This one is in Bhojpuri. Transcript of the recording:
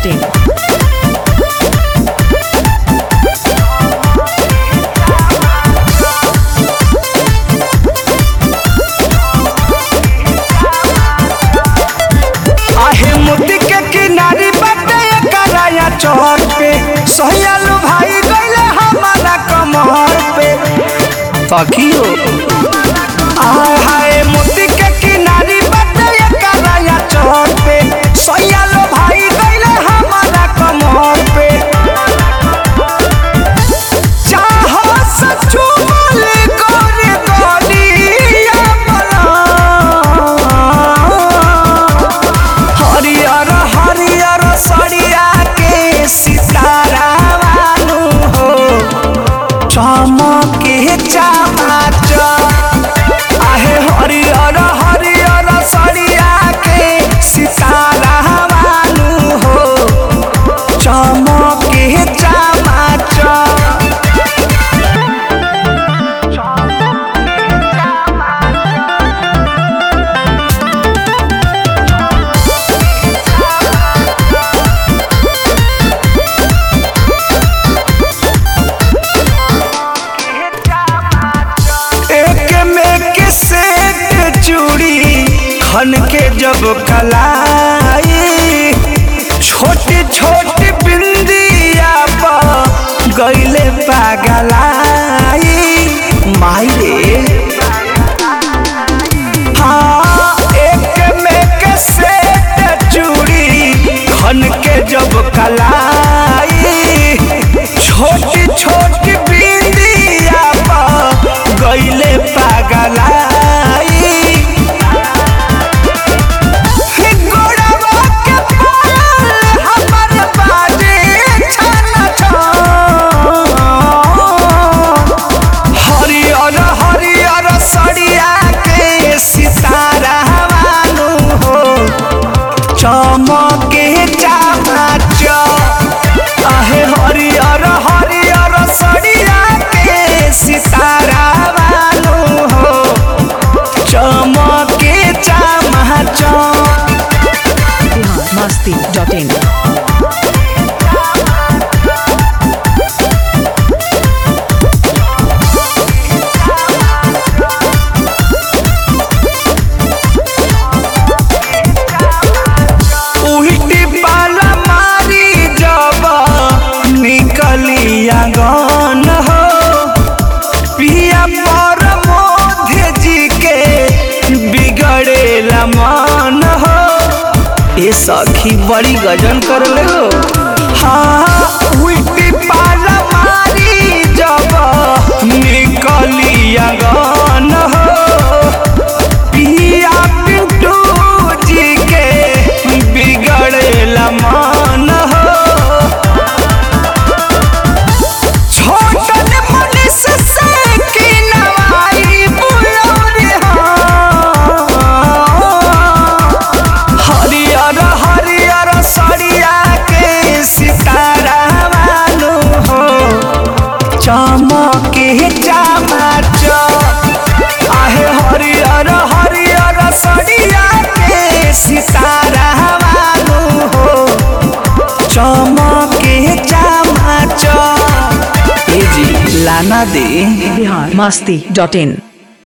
masti.in. आहे मोती के किनारी बाटे कराया चौर पे सोहयालू भाई गईले हमारा कमर पे तकियो आय हाय मोती के किनारी बाटे कराया चौर पे सोहयालू भाई गईले हमारा कमर पे चाहो सचू मले गोरे गोलिया बना हरियर हरियर सड़िया के सितारा वालू हो चमके चमाच आहे हरियर हरियर सड़िया के सितारा वालू हो चमके चमाच एक में के सेट चूड़ी खन के जब कलाई छोटी छोटी बिंदिया पर गईले पागलाई माई रे हाँ एक में के सेट चूड़ी खन के जब कलाई छोटी छोटी बिंदिया पर गईले पागलाई गोड़वा के पायल हमर बाजे छन छन। हरियर हरियर सड़िया के सितारा वालू हो चमके चमाच आहे हरियर हरियर सड़िया के सितारा वालू हो चमके चमाच Bihar masti.in. उल्टी पाला मारी जब निकली आंगन हो पिया पर मोधे जी के बिगड़ेला मन हो ये सखी बड़ी गजन कर ले हो हाँ उल्टी पाला मारी जब निकली आंगन हो पिया पिंटू जी के बिगड़ेला मन हो छोटन मनुष्य से की नवाई बुलौरी हो हरियर हरियर सड़िया के सितारा वालू हो चमके चमाच आहे हरियर हरियर सड़िया के सितारा वालू हो चमके चमाच ए जी लाना दे Bihar masti.in.